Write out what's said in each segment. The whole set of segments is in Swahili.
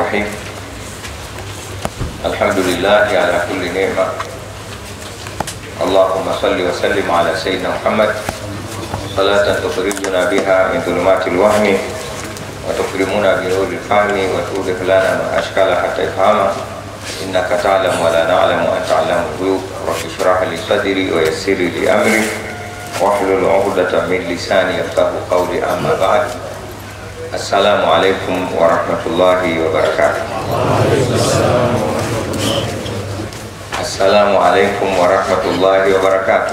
الرحيم الحمد لله على كل نعمة اللهم صل وسلم على سيدنا محمد صلاة تخرجنا بها من ظلمات الوهم وتكرمنا بنور الفهم وتوضح لنا ما أشكال حتى يفهم إنك تعلم ولا نعلم وأنت علام الغيوب رب اشرح لي صدري ويسر لي أمري واحلل عقدة من لساني يفقه قولي أما بعد السلام عليكم ورحمة الله وبركاته السلام عليكم ورحمة الله وبركاته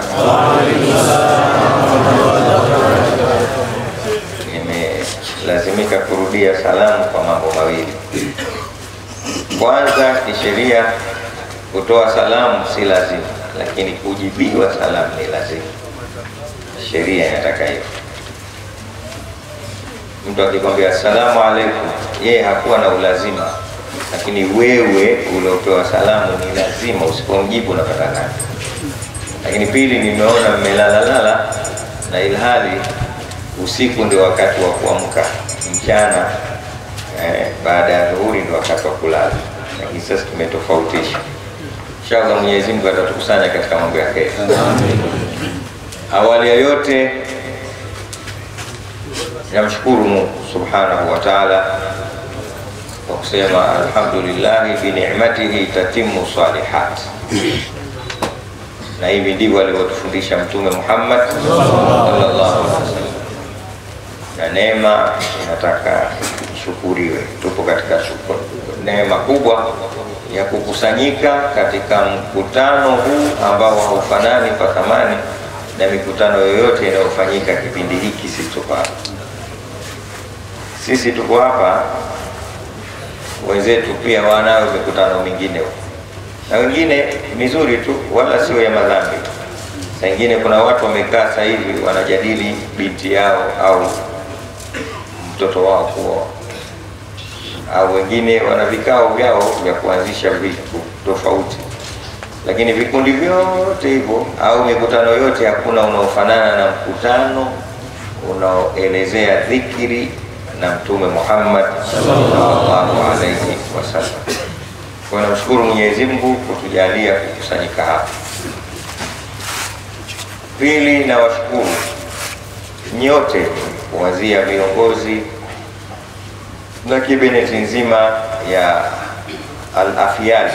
Nimelazimika kurudia salamu kwa mambo mawili. Kwanza, kisheria kutoa salamu si lazima, lakini kujibiwa salamu ni lazima. Sheria inataka hivyo. Mtu akikwambia asalamu alaikum, yeye hakuwa na ulazima, lakini wewe uliopewa salamu ni lazima, usipomjibu unapata nani. Lakini pili, nimeona mmelalalala na ilhali usiku ndio wakati wa kuamka, mchana eh, baada ya dhuhuri ndio wakati wa kulala, lakini sasa tumetofautisha. Inshallah Mwenyezi Mungu atatukusanya katika mambo ya kheri. Awali ya yote namshukuru Mungu subhanahu wa taala kwa kusema alhamdulillahi binicmatihi tatimu salihat, na hivi ndivyo alivyotufundisha Mtume Muhammad sallallahu alaihi wasallam, na neema inataka ishukuriwe. Tupo katika shukuru, neema kubwa ya kukusanyika katika mkutano huu ambao haufanani kwa thamani na mikutano yoyote inayofanyika kipindi hiki. Sisi tuko hapa, sisi tuko hapa, wenzetu pia wanayo mikutano mingine na wengine mizuri tu, wala sio ya madhambi. Saa ingine kuna watu wamekaa sasa hivi wanajadili binti yao au mtoto wao kuoa, au wengine wana vikao vyao vya kuanzisha vitu tofauti lakini vikundi vyote hivyo au mikutano yote hakuna unaofanana na mkutano unaoelezea dhikri na Mtume Muhammad sallallahu alaihi wasallam. Kwa namshukuru Mwenyezi Mungu kutujalia kukusanyika hapa. Pili, na washukuru nyote kuanzia viongozi na kibineti nzima ya Al-Afyal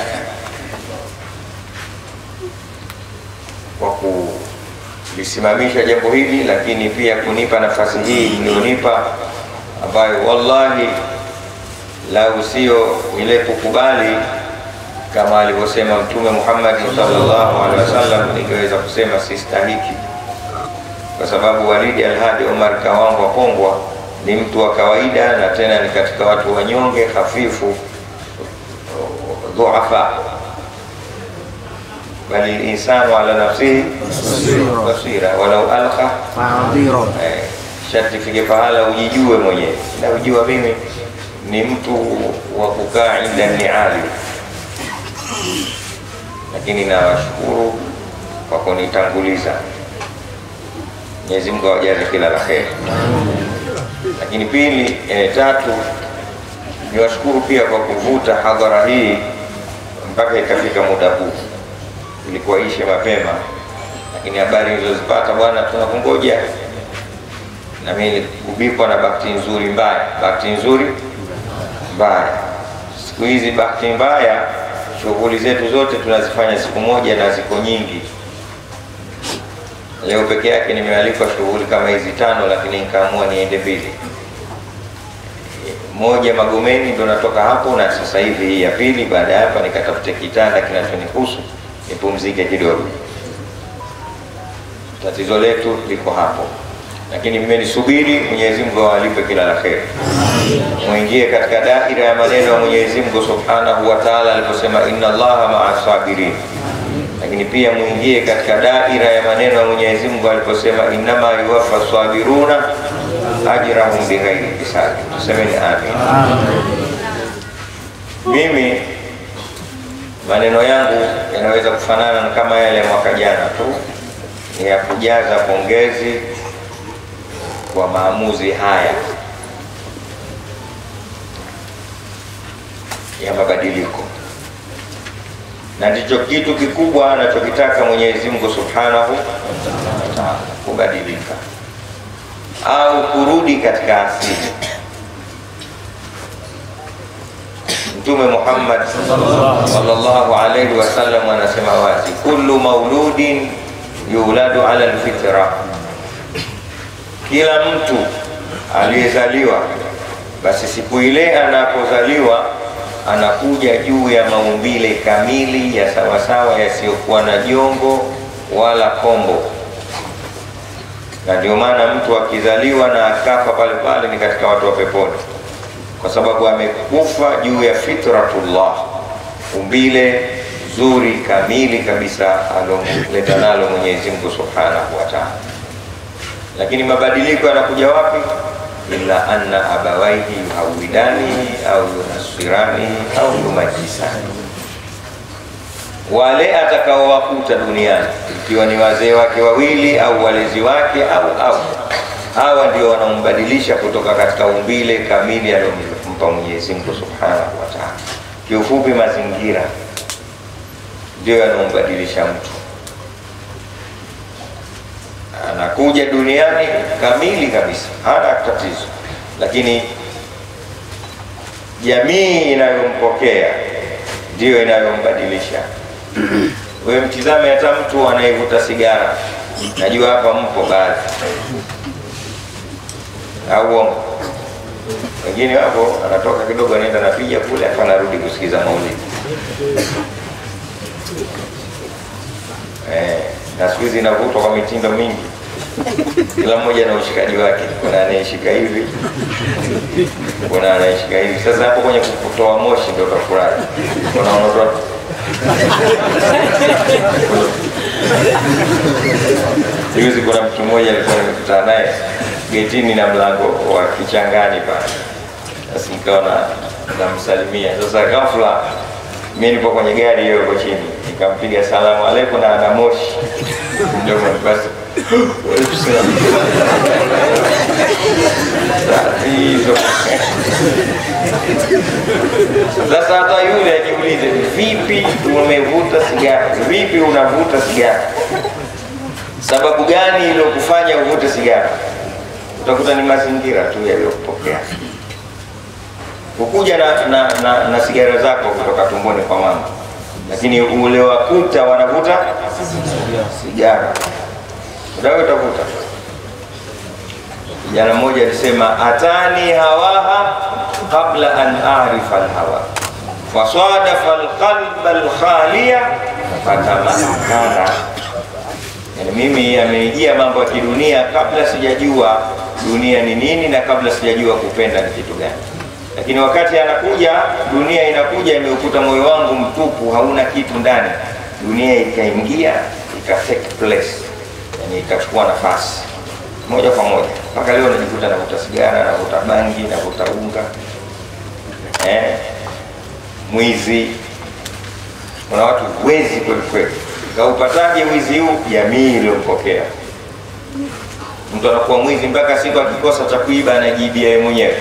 kwa kulisimamisha jambo hili, lakini pia kunipa nafasi hii iliyonipa, ambayo wallahi lau sio ile kukubali kama alivyosema Mtume Muhammad sallallahu alaihi wasallam, ningeweza kusema sistahiki, kwa sababu Walidi Alhadi Omar Kawangwa Pongwa ni mtu wa kawaida na tena ni katika watu wanyonge, hafifu, dhuafa bali linsanu ala nafsihi basira walau alqa eh, sharti fike pahala ujijue mwenyewe, na ujua mimi ni mtu wa kukaa inda niali, lakini nawashukuru kwa kunitanguliza. Mwenyezi Mungu awajaze kila la kheri. Lakini pili, eh, tatu niwashukuru pia kwa kuvuta hadhara hii mpaka ikafika muda huu ilikuwa ishe mapema, lakini habari nilizozipata bwana, tunakungoja na mimi kubikwa na bahati nzuri mbaya. Bahati nzuri mbaya, siku hizi bahati mbaya, shughuli zetu zote tunazifanya siku moja na ziko nyingi. Leo peke yake nimealikwa shughuli kama hizi tano, lakini nikaamua niende mbili, moja Magomeni, ndo natoka hapo, na sasa hivi hii ya pili. Baada ya hapa nikatafute kitanda kinachonihusu nipumzike kidogo. Tatizo letu liko hapo, lakini mmenisubiri. Mwenyezi Mungu awalipe kila la kheri. Muingie katika daira ya maneno ya Mwenyezi Mungu Subhanahu wa Ta'ala aliposema inna Allaha ma'a sabirin, lakini pia muingie katika daira ya maneno ya Mwenyezi Mungu aliposema innama yuwaffa sabiruna ajrahum bighairi hisabi. Tusemeni amin. Mimi maneno yangu yanaweza kufanana kama yale ya mwaka jana tu, ni ya kujaza pongezi kwa maamuzi haya ya mabadiliko, na ndicho kitu kikubwa anachokitaka Mwenyezi Mungu Subhanahu wa Ta'ala, kubadilika au kurudi katika asili. Mtume Muhammad sallallahu alaihi wasallam anasema wazi, kullu mauludin yuladu ala alfitra, kila mtu aliyezaliwa basi siku ile anapozaliwa anakuja juu ya maumbile kamili ya sawasawa yasiyokuwa na jongo wala kombo, na ndio maana mtu akizaliwa na akafa pale pale ni katika watu wa peponi, kwa sababu amekufa juu ya fitratullah, umbile zuri kamili kabisa alomleta nalo Mwenyezi Mungu Subhanahu wa Ta'ala. Lakini mabadiliko yanakuja wapi? illa anna abawaihi yuhawidanihi au yunasiranihi au yumajisani, wale atakaowakuta duniani, ikiwa ni wazee wake wawili au walezi wake au au hawa ndio wanaombadilisha kutoka katika umbile kamili aliyompa Mwenyezi Mungu Subhanahu wa Ta'ala. Kiufupi, mazingira ndio yanaombadilisha mtu anakuja duniani kamili kabisa, hana tatizo, lakini jamii inayompokea ndiyo inayombadilisha. Wewe mtizame hata mtu anayevuta sigara, najua hapa mpo baadhi, au uongo? Wengine wapo, anatoka kidogo, anaenda napiga kule, afa anarudi kusikiza maulidi eh na siku hizi inavutwa kwa mitindo mingi, kila mmoja na ushikaji wake. Kuna anayeshika hivi, kuna anayeshika hivi. Sasa hapo kwenye kutoa moshi ndio utafurahi, kuna unaotoa juzi. Kuna mtu mmoja alikuwa nimekutana naye getini na mlango wa kichangani pale, basi nikawa namsalimia. Sasa ghafla mi nipo kwenye gari hiyo iko chini, nikampiga salamu aleikum na ana moshi mdomo, basi hizo. Sasa hata yule ajiulize, vipi umevuta sigara? Vipi unavuta sigara? Sababu gani iliyokufanya uvute sigara? Utakuta ni mazingira tu yaliyokupokea ukuja na, na, na, na sigara zako kutoka tumboni kwa mama, lakini ule wakuta wanavuta sigara, udawe utavuta. Kijana mmoja alisema atani hawaha qabla an arifa alhawa fasadafa alqalba alkhaliya fatamakkana, yani mimi amenijia mambo ya kidunia kabla sijajua dunia ni nini na kabla sijajua kupenda ni kitu gani lakini wakati anakuja dunia inakuja imeukuta moyo wangu mtupu, hauna kitu ndani. Dunia ikaingia ika take place, yani ikachukua nafasi moja kwa moja, mpaka leo najikuta navuta sigara, navuta bangi, navuta unga eh, mwizi. Kuna watu wezi kweli kweli. Kaupataje wizi huu? Jamii iliyompokea mtu anakuwa mwizi mpaka siku akikosa cha kuiba anajibia yeye mwenyewe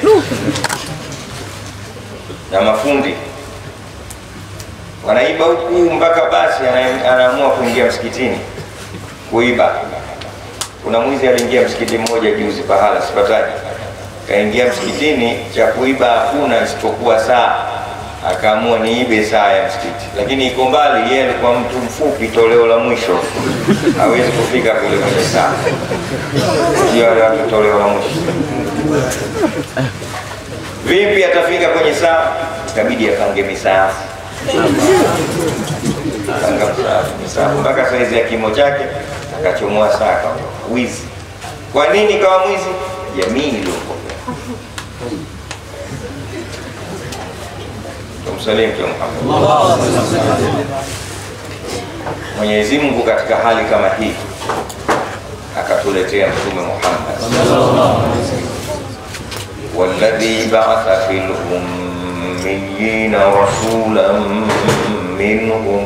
na mafundi wanaiba huku mpaka basi anaamua kuingia msikitini kuiba. Kuna mwizi aliingia msikiti mmoja juzi, pahala sipataji, kaingia msikitini, cha kuiba hakuna isipokuwa saa. Akaamua niibe saa ya msikiti, lakini iko mbali, yeye alikuwa mtu mfupi, toleo la mwisho, hawezi kufika kule kwenye saa. Ndio wale watu toleo la mwisho Vipi atafika kwenye saa? Itabidi apange misaafu, panga misaafu mpaka saizi ya kimo chake, akachomoa saa kama wizi. Kwa nini kawa mwizi? Jamii iliyopokea. Tumsalim Mtume Muhammad. Mwenyezi Mungu katika hali kama hii akatuletea Mtume Muhammad والذي بعث في الأميين رسولا منهم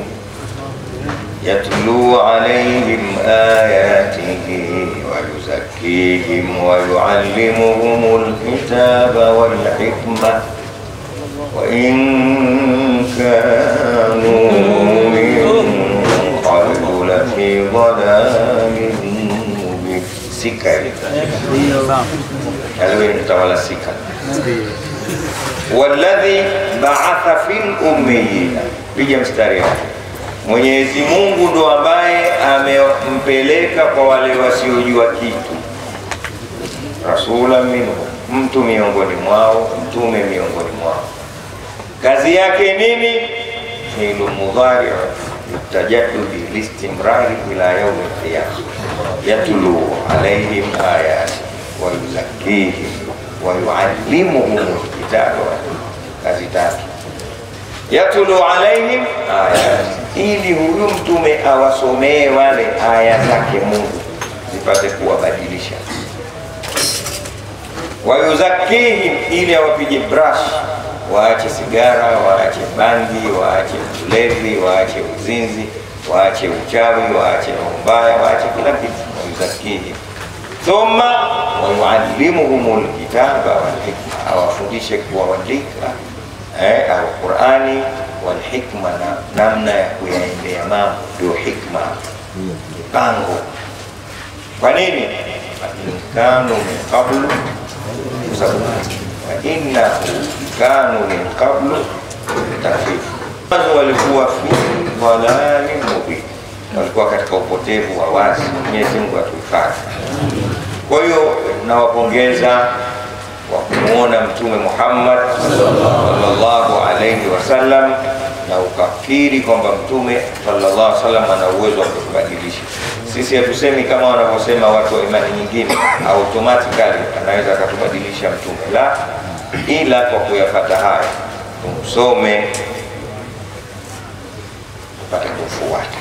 يتلو عليهم آياته ويزكيهم ويعلمهم الكتاب والحكمة وإن sika hivi alikuwa ni mtawala sika walladhi ba'atha fil ummiyina, piga mstari hapo. Mwenyezi Mungu ndo ambaye amempeleka kwa wale wasiojua kitu, rasula minhu, mtu miongoni mwao, mtume miongoni mwao. Kazi yake nini? Fi'lu mudhari tajadudi listimrari ila yaumi lqiyama, yatlu alaihim ayati wa yuzakkihim wa yuallimuhum lkitaba kazi tatu yatlu alaihim ayat, ili huyu mtume awasomee wale aya zake Mungu zipate kuwabadilisha. Wayuzakihim, ili awapige brush, waache sigara, waache bangi, waache ulevi, waache uzinzi, waache uchawi, waache roho mbaya, waache kila kitu. Wayuzakihim thumma wayuallimuhum lkitaba walhikma, awafundishe kuwaandika eh, Alqurani walhikma, na namna ya kuyaendea mambo, ndio hikma, mipango. Kwa nini? kanu min qablu wainnahu kanu min qablu tafifu, walikuwa fi dhalalin mubin, walikuwa katika upotevu wa wazi. Mwenyezi Mungu atuhifadhi. Kwa hiyo nawapongeza kwa kumwona Mtume Muhammad sallallahu alaihi wasallam na ukakiri kwamba Mtume sallallahu alaihi wasallam ana uwezo wa kutubadilisha sisi. Hatusemi kama wanavyosema watu wa imani nyingine, automatically anaweza akatubadilisha Mtume, la, ila kwa kuyafata haya tumsome, tupate kufuata.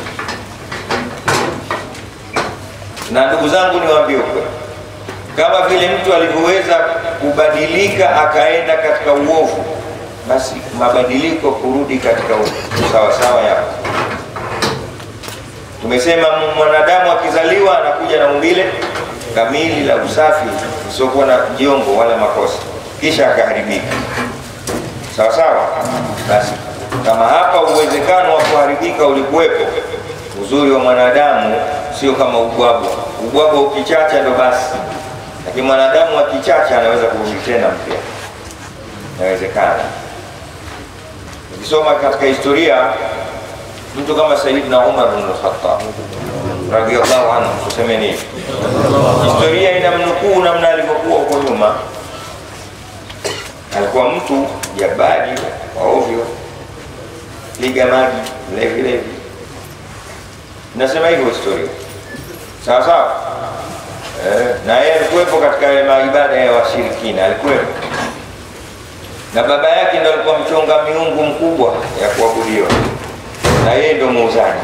Na ndugu zangu, niwaambie ukweli kama vile mtu alivyoweza kubadilika akaenda katika uovu, basi mabadiliko kurudi katika usawasawa yapo. Tumesema mwanadamu akizaliwa anakuja na umbile kamili la usafi usiokuwa na jongo wala makosa, kisha akaharibika. Sawa sawa. Basi kama hapa uwezekano wa kuharibika ulikuwepo, uzuri wa mwanadamu sio kama ubwabwa. Ubwabwa ukichacha ndo basi lakini mwanadamu akichacha anaweza kurudi tena mpya, inawezekana. Ukisoma katika historia, mtu kama Sayyidina Umar bin Khattab radhiallahu anhu, tuseme nini? Historia inamnukuu namna alivyokuwa huko nyuma. Alikuwa mtu jabari wa ovyo, piga maji, levi levi, nasema hivyo historia, sawa sawa. Eh, na yeye alikuwepo katika maibada ya washirikina, alikuwepo na baba yake ndo alikuwa mchonga miungu mkubwa ya kuabudiwa, na yeye ndo muuzaji.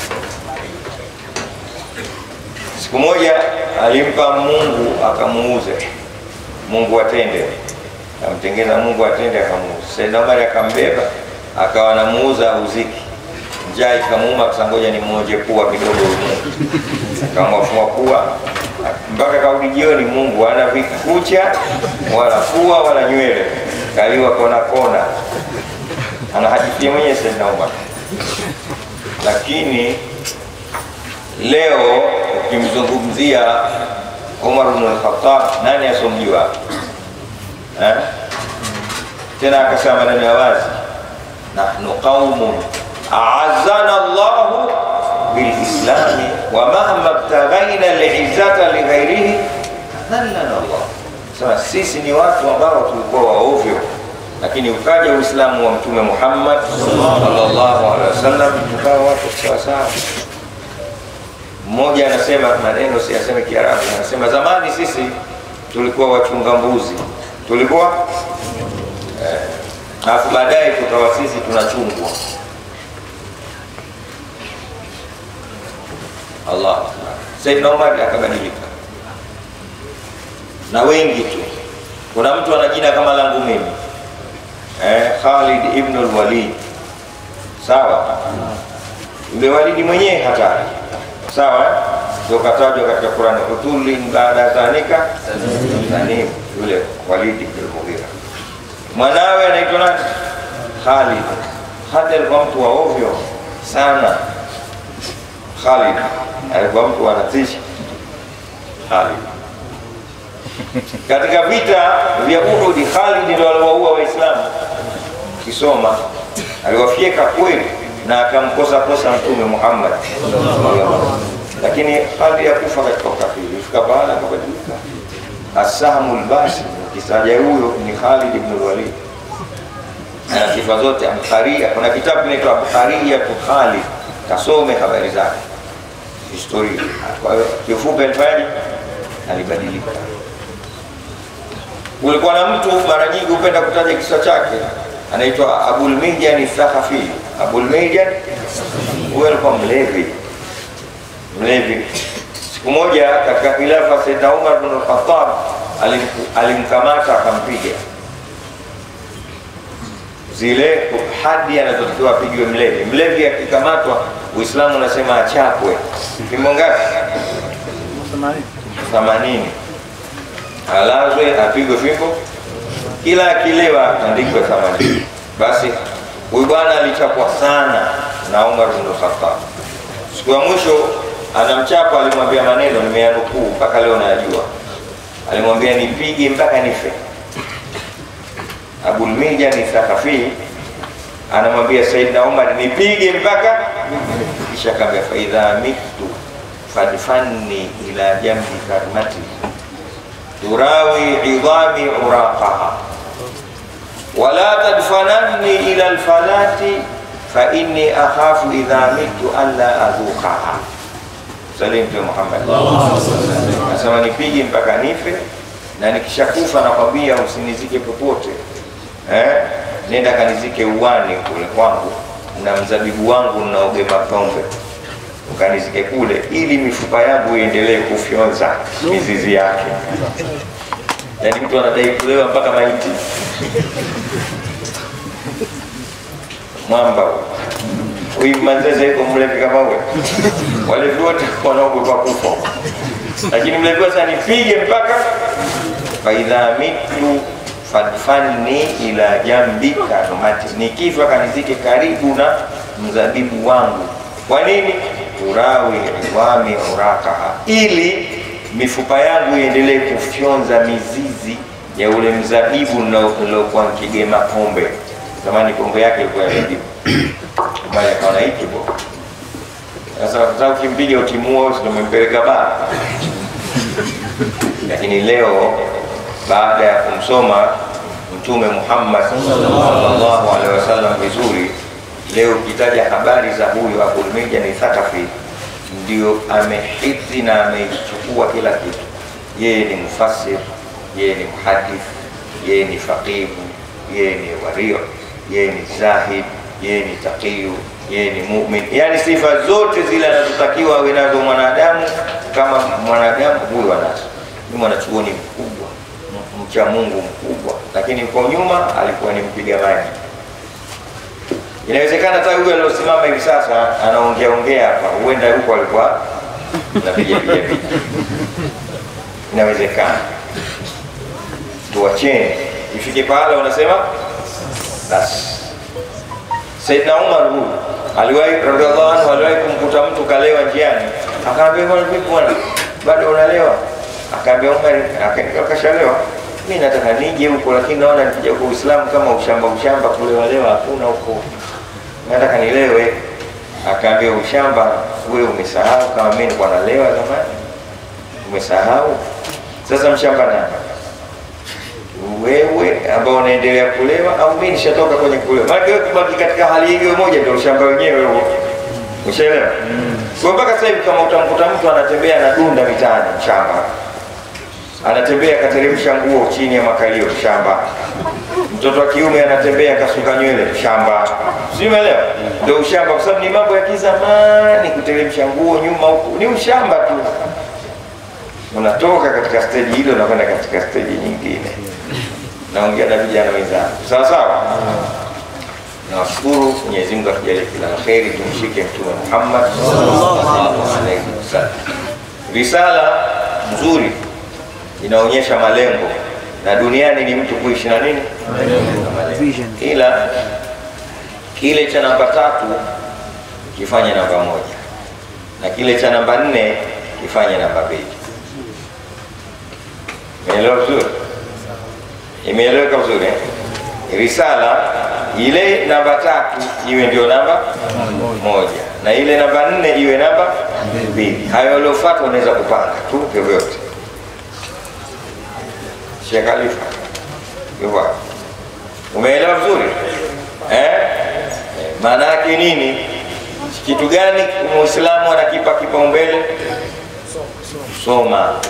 Siku moja alimpa Mungu akamuuze, Mungu atende, akamtengeza Mungu atende, akamuuza. Sayyidina Umar akambeba akawa anamuuza uziki, njaa ikamuuma, kasangoja ni mmoje pua kidogo, Mungu akamwafua pua mpaka kaudi jioni, Mungu hana vikucha wala pua wala nywele, kaliwa kona kona, anahadithia mwenyewe Sayyidina Umar. Lakini leo ukimzungumzia Umar bin al-Khattab, nani asomjua eh? Tena akasema maneno ya wazi, nahnu qaumun a'azzana Allahu bilislami wa mahma btaghaina liizzata lighairihi adhallana Allah. Sasa sisi ni watu ambao tulikuwa waovyo, lakini ukaja Uislamu wa Mtume Muhammad sallallahu alaihi wasallam, tukawa watu sawasawa. Mmoja anasema maneno siyaseme Kiarabu, anasema zamani sisi tulikuwa wachunga mbuzi, tulikuwa alafu eh, baadaye tukawa sisi tunachungwa Allah. Sayyidina Umar akabadilika na wengi tu. Kuna mtu ana jina kama langu mimi eh, Khalid ibn al-Walid, sawa. Yule Walidi mwenyewe hatari, sawa, ndio katajwa katika Qur'an, utulin baada zanika zanim, yule Walid ibn al-Mughira. Mwanawe anaitwa nani? Khalid. Khalid alikuwa mtu wa ovyo sana. Khalid alikuwa mtu anatisha. Khalid. Katika vita vya Uhud, Khalid ndio aliwaua Waislamu. Kisoma aliwafyeka kweli na akamkosa kosa Mtume Muhammad, lakini Khalid yakufa katika ukafiri. Ifika baada akabadilika. Asahmu lbasi, kisaja huyo ni Khalid ibn Walid, ana sifa zote. Abkharia, kuna kitabu kinaitwa Abkhariyatu Khalid, kasome habari zake, historia. Kwa hiyo kifupi, alifanyaje? Alibadilika. Kulikuwa na mtu mara nyingi hupenda kutaja kisa chake, anaitwa Abul Mihjan Thaqafi. Abul Mihjan huyo alikuwa mlevi, mlevi. Siku moja katika khilafa Sayyidina Umar bin Khattab alimkamata akampiga zile hadi anazotakiwa apigwe mlevi. Mlevi akikamatwa, Uislamu unasema achapwe fimbo ngapi? themanini alazwe apigwe fimbo, kila akilewa atandikwe themanini. Basi huyu bwana alichapwa sana na Umar bin Khattab. Siku ya mwisho anamchapa, alimwambia maneno nimeyanukuu mpaka leo nayajua. Alimwambia nipige mpaka nife. Abul Mihjan Thaqafi anamwambia Saidna Umar nipige mpaka, kisha kaambia faidha mitu fadfanni ila jambi karmati turawi idhami uraqaha wala tadfananni ila alfalati fa inni akhafu idha mitu alla adhuqaha. Salim Mtume Muhammad nasema nipige mpaka nife, na nikishakufa nakwambia usinizike popote eh? Nenda kanizike uwani kule kwangu na mzabibu wangu naogema pombe ukanizike kule, ili mifupa yangu iendelee kufyonza mizizi yake. Yaani mtu anadai kulewa mpaka maiti mwamba huyu Manzeze yuko mlevi kama huyo, walevi wote wanaogopa kufa, lakini mlevi sasa nipige mpaka faidha mitu fadfanni ila jambi karmati, nikifa kanizike karibu na mzabibu wangu. Kwa nini? urawi idhami urakaha, ili mifupa yangu iendelee kufyonza mizizi ya ule mzabibu nilokuwa nikigema pombe. Zamani pombe yake ilikuwa ya zabibu, bali akaona hiki bo sasa, sasa ukimpiga utimua, ndio umempeleka baa. Lakini leo baada ya kumsoma Mtume Muhammad sallallahu alaihi wasallam vizuri Leo ukitaja habari za huyu Abul Mihjan Thaqafi, ndio amehifadhi na ameichukua kila kitu. Yeye ni mufassir, yeye ni muhadith, yeye ni faqihu, yeye ni wario, yeye ni zahid, yeye ni taqiyu, yeye ni mu'min, yani sifa zote zile anazotakiwa awe nazo mwanadamu. Kama mwanadamu huyu anazo. Ni mwanachuoni mkubwa, mcha Mungu mkubwa, lakini kwa nyuma alikuwa ni mpiga maji Inawezekana hata huyo aliosimama hivi sasa anaongea ongea hapa, huenda huko alikuwa napiga piga piga. Inawezekana. Tuwacheni ifike pahala wanasema basi. Saidna Umar huyu aliwahi radhiallahu anhu, aliwahi kumkuta mtu kalewa njiani, akaambia bwana, vipi bwana, bado unalewa? Akaambia Umar, akashalewa mi nataka nije huko, lakini naona nikija kwa Uislamu kama ushamba ushamba, kulewalewa hakuna huko nataka nilewe. Akaambia ushamba, wewe umesahau kama mimi nilikuwa nalewa zamani, umesahau sasa. Mshamba nani? Wewe ambao unaendelea kulewa, au mimi nishatoka kwenye kulewa? Maana wewe kubaki katika hali hiyo moja ndio ushamba wenyewe huo, ushaelewa? Kwa mpaka sasa hivi kama utamkuta mtu anatembea na dunda mitaani, mshamba anatembea akateremsha nguo chini ya makalio, shamba. Mtoto wa kiume anatembea akasuka nywele, shamba. Si umeelewa? Ndio ushamba, kwa sababu ni mambo ya kizamani. Kuteremsha nguo nyuma huku ni ushamba tu. Unatoka katika steji hilo unakwenda katika steji nyingine. Naongea na vijana wenzangu, sawa sawa. Nawashukuru Mwenyezi Mungu atujalie kila la kheri, tumshike Mtume Muhammad sallallahu alaihi wasallam. Risala nzuri inaonyesha malengo na duniani ni mtu kuishi na nini, ila kile cha namba tatu kifanye namba moja na kile cha namba nne kifanye namba mbili. Imeelewa vizuri? Imeeleweka vizuri eh? Risala ile namba tatu iwe ndio namba moja na ile namba nne iwe namba mbili. Hayo yaliyofuata unaweza kupanga tu vyovyote. Sheikh Khalifa, hivyo hapo. umeelewa vizuri eh? Eh, Maana yake nini? Kitu gani muislamu anakipa kipaumbele? Soma.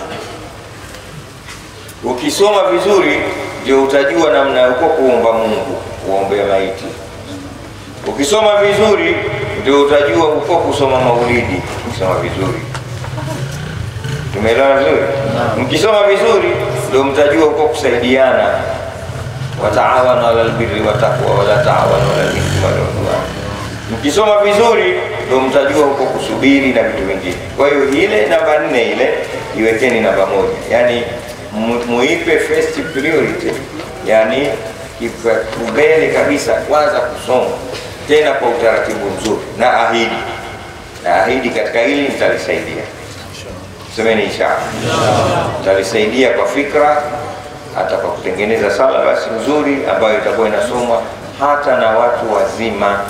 Ukisoma vizuri ndio utajua namna uko kuomba Mungu, kuombea maiti. Ukisoma vizuri ndio utajua uko kusoma maulidi, kusoma vizuri. Tumeelewana vizuri? Mkisoma vizuri ndio mtajua uko kusaidiana, wataawanu ala albirri wattaqwa wala taawanu ala alithmi wal udwan. Mkisoma vizuri ndio mtajua huko kusubiri na vitu vingine. Kwa hiyo ile namba nne ile iwekeni namba moja, yaani mu- muipe first priority, yaani kipaumbele kabisa, kwanza kusoma, tena kwa utaratibu mzuri, na ahidi na ahidi katika hili nitalisaidia. Semeni inshallah, nitalisaidia kwa fikra, hata kwa kutengeneza sala basi nzuri ambayo itakuwa inasomwa hata na watu wazima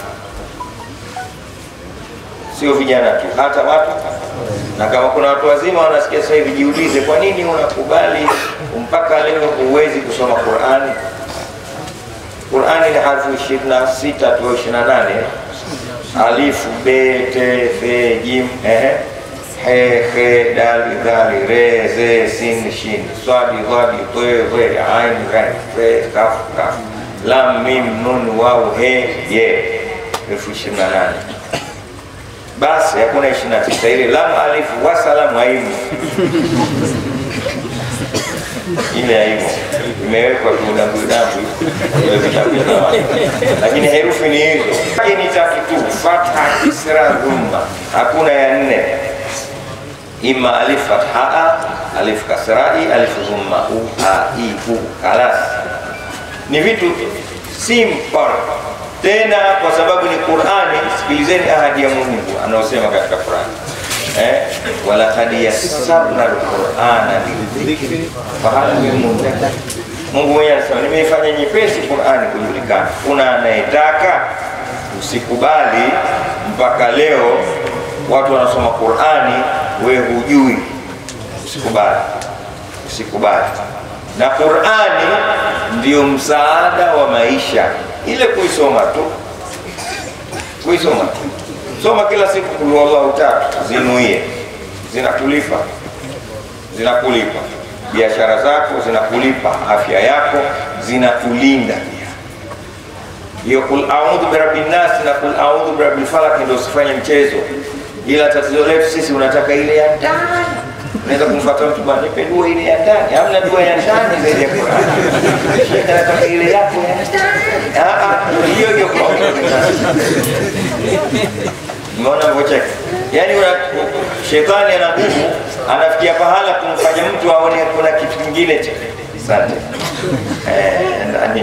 sio vijana tu, hata watu na kama kuna watu wazima wanasikia sasa hivi, jiulize, kwa nini unakubali mpaka leo huwezi kusoma Qurani? Qurani ni harfu ishirini na sita tu ishirini na nane alifu be te fe jim ehe he he dali dhali re ze sin shin swadi dhadi twe we ain ran fe kaf kaf lam mim nun waw he ye elfu ishirini na nane basi hakuna ishirini na tisa ile lam alifu wasalamu aimu ile aimu imewekwa tudambudambu lakini herufi ni hizo Hii ni tatu tu fatha kisra dhumma hakuna ya nne ima alif fathaa alif kasrai alif dhumma u a i u kalas ni vitu simple tena kwa sababu ni Qur'ani. Sikilizeni ahadi ya Mungu anaosema katika Qur'ani eh, walaqad yassarna alqur'ana lidhikri fahal min muddakir. Mungu mwenyewe anasema nimeifanya nyepesi Qur'ani kujulikana. Kuna anayetaka usikubali mpaka leo watu wanasoma Qur'ani, we hujui, usikubali, usikubali. Na Qur'ani ndio msaada wa maisha ile kuisoma tu, kuisoma tu, soma kila siku kul huwallahu tatu, zinuie, zinakulipa, zinakulipa biashara zako, zinakulipa afya yako, zinakulinda pia. Hiyo kul audhu birabbin nas na kul audhu birabbil falaq ndio usifanye mchezo, ila tatizo letu sisi unataka ile ya ndani Unaweza kumfuata mtu bwana, nipe dua ile ya ndani. Hamna dua ya ndani zaidi ya Qur'an. Shekhe anataka ile yako ya ndani. Ah ah, hiyo hiyo kwa Umeona mvocheka? Yaani una shetani ana nguvu, anafikia pahala kumfanya mtu aone kuna kitu kingine cha. Asante. Eh, ndani.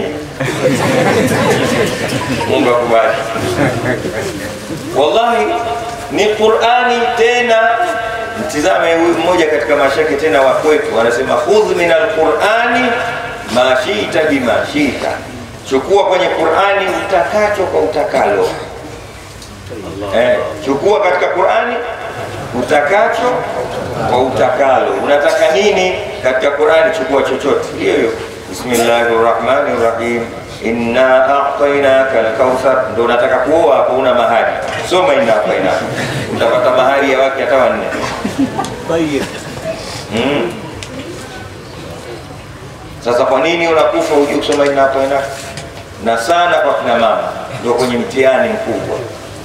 Mungu akubariki. Wallahi ni Qur'ani tena Mtizame huyu mmoja katika mashake tena wa kwetu anasema, khudh min alqurani ma shita bima shita, chukua kwenye Qurani utakacho kwa utakalo. Eh, chukua katika Qurani utakacho kwa utakalo. Unataka nini katika Qurani? Chukua chochote. Hiyo hiyo, bismillahir rahmanir rahim inna a'tainaka al-kauthar. Ndio unataka kuoa hapo, una mahari, soma inna a'tainaka, utapata mahari ya wake hata wanne. Mm. Sasa kwa nini unakufa hujui kusoma inna a'tainaka? Na sana kwa kina mama ndio kwenye mtihani mkubwa.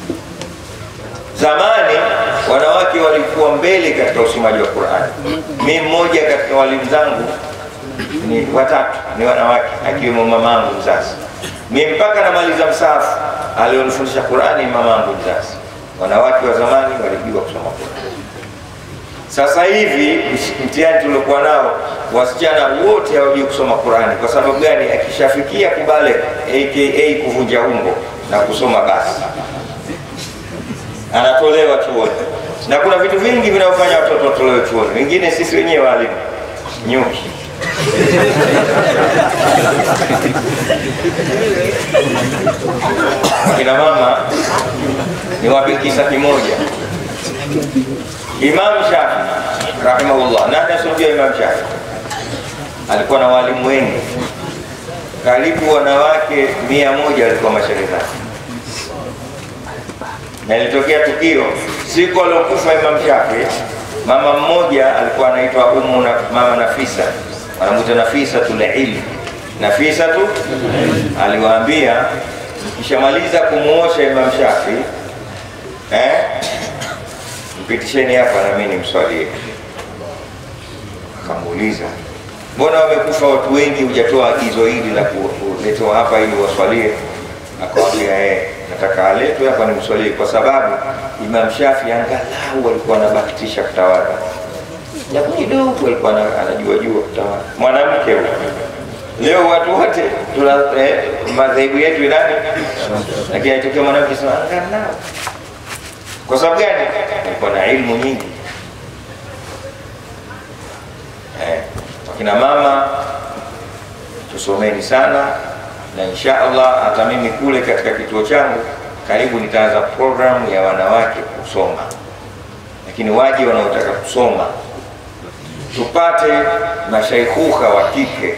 Zamani wanawake walikuwa mbele katika usomaji wa Qur'ani. Mimi mmoja katika walimu zangu ni watatu ni wanawake, akiwemo mamangu mzazi. Mimi mpaka namaliza msahafu alionifundisha Qur'ani mamangu mzazi. Wanawake wa zamani walijua kusoma Qur'ani. Sasa hivi mtihani tuliokuwa nao, wasichana wote hawajui kusoma Qur'ani. Kwa sababu gani? Akishafikia kubale aka kuvunja ungo na kusoma basi anatolewa chuoni, na kuna vitu vingi vinavyofanya watoto watolewe chuoni. Wengine sisi wenyewe walimu nyuki kina mama ni wapi kisa kimoja Imam Shafi rahimahullah, nani asomjua Imam Shafi? Alikuwa na walimu wengi, karibu wanawake mia moja walikuwa mashehe zake, na ilitokea tukio siku aliokufa Imam Shafi, mama mmoja alikuwa anaitwa Umu na mama Nafisa, wanamuita Nafisa tulilmi. Nafisa tu aliwaambia, mkishamaliza kumuosha Imam Shafi eh, mpitisheni hapa na mimi nimswalie. Akamuuliza, mbona wamekufa watu wengi, hujatoa agizo hili la kuletewa hapa ili waswalie? Akawambia eh, nataka aletwe hapa nimswalie, kwa sababu Imam Shafi angalau alikuwa anabahatisha kutawadha, japo kidogo alikuwa ana- anajua jua kutawadha. Mwanamke huyo Leo watu wote tuna eh, madhehebu yetu ilani, lakini aitokea mwanamke sema angalau kwa sababu gani? Alikuwa na ilmu nyingi. Eh, wakina mama tusomeni sana, na insha Allah hata mimi kule katika kituo changu karibu nitaanza programu ya wanawake kusoma, lakini waje wanaotaka kusoma tupate mashaikhuka wa kike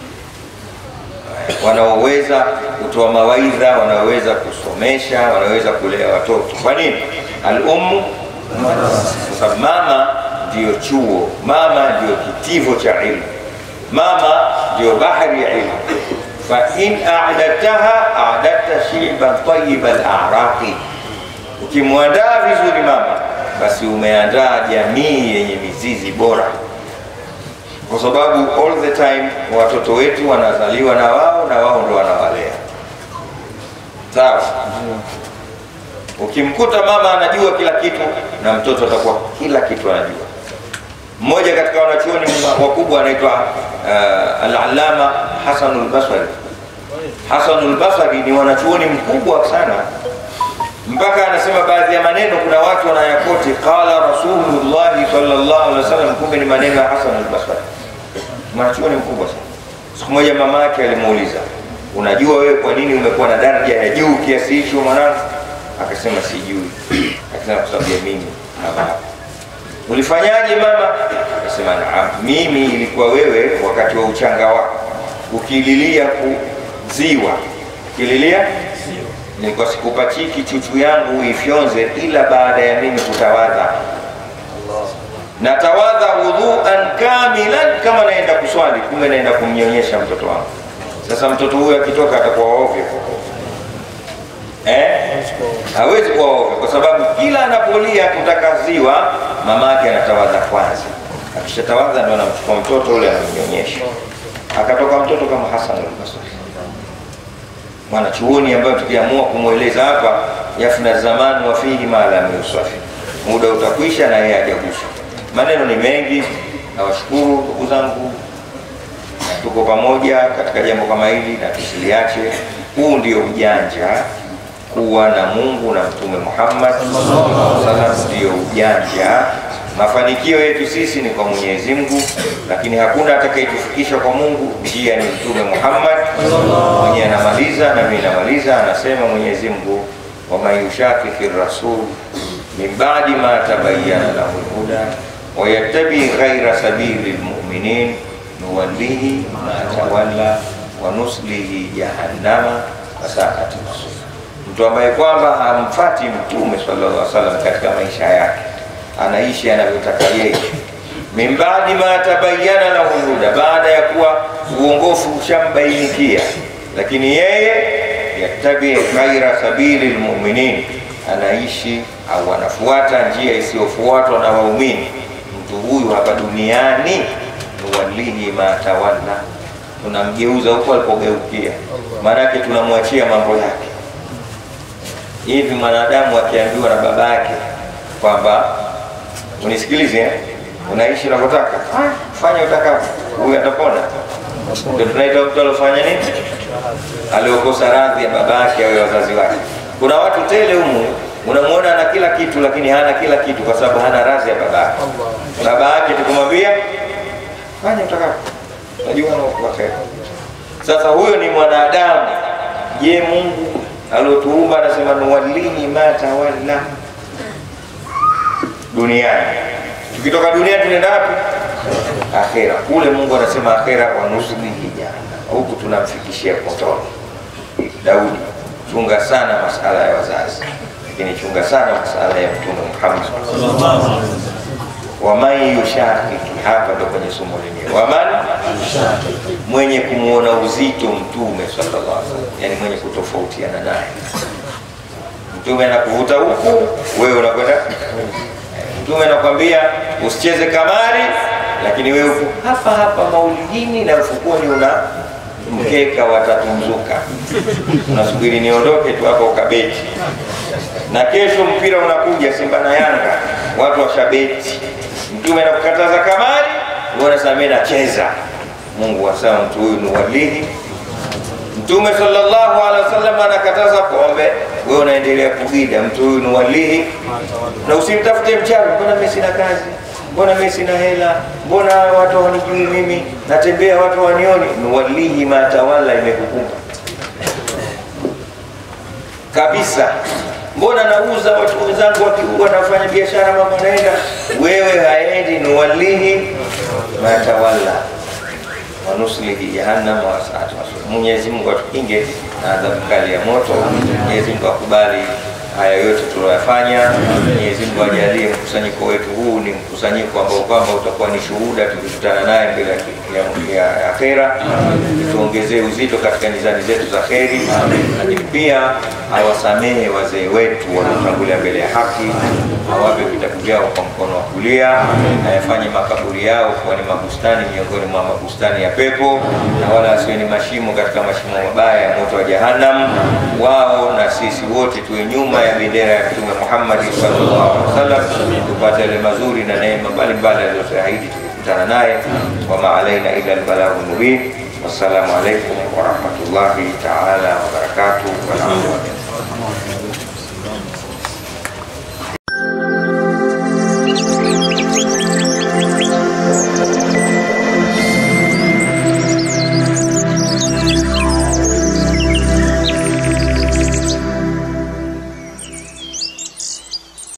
wanaoweza kutoa mawaidha, wanaoweza kusomesha, wanaoweza kulea watoto. Kwa nini? Al-ummu, kwa sababu mama ndiyo chuo, mama ndiyo kitivo cha ilmu, mama ndiyo bahari ya ilmu. Fa in a'dadtaha a'dadta shi'ban tayyiba al-a'raqi, ukimwandaa vizuri mama, basi umeandaa jamii yenye mizizi bora kwa sababu all the time watoto wetu wanazaliwa na wao na wao ndo wanawalea. Sawa. Ukimkuta mama anajua kila kitu na mtoto atakuwa kila kitu anajua. Mmoja katika wanachuoni wakubwa anaitwa uh, Al-Allama Hasanul Basri. Hasanul Basri ni wanachuoni mkubwa sana mpaka anasema baadhi ya maneno kuna watu wanayakoti qala Rasulullah sallallahu alaihi wasallam, kumbe ni maneno ya Hasan al-Basri, mwanachuoni mkubwa sana. Siku moja mama yake alimuuliza, unajua wewe kwa nini umekuwa na daraja ya juu kiasi hicho mwanangu? Akasema sijui. Akasema kwa sababu ya mimi mama yako. Ulifanyaje mama? Akasema naam, mimi ilikuwa wewe wakati wa uchanga wako ukililia kuziwa, ukililia nilikuwa sikupachiki chuchu yangu ifyonze ila baada ya mimi kutawadha. Natawadha wudhuan kamilan, kama naenda kuswali, kumbe naenda kumnyonyesha mtoto wangu. Sasa mtoto huyo akitoka atakuwa ovyo eh? Hawezi kuwa ovyo kwa sababu kila anapolia kutaka ziwa, mama yake anatawadha kwanza. Akishatawadha ndo anamchukua mtoto ule anamnyonyesha, akatoka mtoto kama Hasan al-Basri mwanachuoni ambayo tukiamua kumweleza hapa, yafna zamani wa fihi ma lam yusafi, muda utakwisha na yeye hajaguswa. Maneno ni mengi, nawashukuru ndugu zangu, na tuko pamoja katika jambo kama hili na tusiliache. Huu ndio ujanja, kuwa na Mungu na Mtume Muhammad sallallahu alaihi wasallam ndio ujanja. Mafanikio yetu sisi ni kwa Mwenyezi Mungu, lakini hakuna atakayetufikisha kwa Mungu, njia ni Mtume Muhammad mwenye anamaliza na mimi namaliza, anasema Mwenyezi Mungu, waman yushakiki rasul min ba'di ma tabayyana lahu lhuda wa yattabi ghaira sabili lmuminin nuwallihi ma tawalla wa nuslihi jahannama wasaat masir. Mtu ambaye kwamba hamfati Mtume sallallahu alaihi wasallam katika maisha yake, anaishi anavyotaka yeye min baadi ma tabayyana lahu huda, baada ya kuwa uongofu ushambainikia, lakini yeye yattabi ghaira sabili lmuminin, anaishi au anafuata njia isiyofuatwa na waumini. Mtu huyu hapa duniani nuwallihi ma tawalla, tunamgeuza huko alipogeukia, maanake tunamwachia mambo yake. Hivi mwanadamu akiambiwa na baba yake kwamba unisikilize eh? unaishi unavyotaka, fanya utakavyo, huyu atapona. Ndio tunaita mtu aliofanya nini, aliokosa radhi ya baba yake au ya wazazi wake. Kuna watu tele humu, unamwona ana kila kitu, lakini hana kila kitu kwa sababu hana radhi ya baba yake. Baba yake tukumwambia fanya utakavyo, unajua anaokuwa kheri. Sasa huyo ni mwanadamu. Je, Mungu aliotuumba anasema nuwallihi ma tawalla duniani. Tukitoka duniani tunaenda wapi? Akhera. Kule Mungu anasema akhera, wa nuslihi jahannam, huku tunamfikishia motoni. Daudi, chunga sana masala ya wazazi, lakini chunga sana masala ya Mtume Muhammad waman yushakiki, hapa ndo kwenye somo lenyewe. Waman mwenye kumwona uzito Mtume sallallahu alaihi wasallam, yani mwenye kutofautiana naye. Mtume anakuvuta huku, wewe unakwenda. Mtume anakwambia usicheze kamari, lakini wewe uko hapa hapa maulidini na mfukoni una mkeka watatu mzuka, unasubiri niondoke tu hapo ukabeti, na kesho mpira unakuja Simba na Yanga, watu washabeti Mtume anakukataza kamari, wewe unasema mimi nacheza. Mungu asema mtu huyu ni walihi. Mtume sallallahu alaihi wasallam anakataza pombe, wewe unaendelea kuhida, mtu huyu ni walihi. Na usimtafute mchawi, mbona mimi sina kazi, mbona mimi sina hela, mbona watu hawanijui mimi, natembea watu wanioni. Ni walihi matawala imekukumba kabisa mbona nauza watu wenzangu wakiua wanafanya biashara mama naenda wewe haendi nuwalihi matawalla wanuslihi jahannam wasaat masir mwenyezi mungu atukinge na adhabu kali ya moto mwenyezi mungu akubali haya yote tuliyoyafanya mwenyezi mungu ajalie mkusanyiko wetu huu ni mkusanyiko ambao kwamba utakuwa ni shuhuda tukikutana naye mbele ya, ya, ya akhera tuongezee uzito katika nizani zetu za kheri lakini pia awasamehe wazee wetu waliotangulia mbele ya haki awape vitabu vyao kwa mkono wa kulia ayafanye makaburi yao kuwa ni mabustani miongoni mwa mabustani ya pepo na wala asiwe ni mashimo katika mashimo mabaya ya moto wa jahannam wao na sisi wote tuwe nyuma ya bendera ya mtume Muhammad sallallahu alaihi wasallam tupate yale mazuri na neema mbalimbali alizotuahidi tukikutana naye wama alaina ila albalaghu mubin wassalamu alaikum warahmatullahi taala wabarakatuh walhamdulillah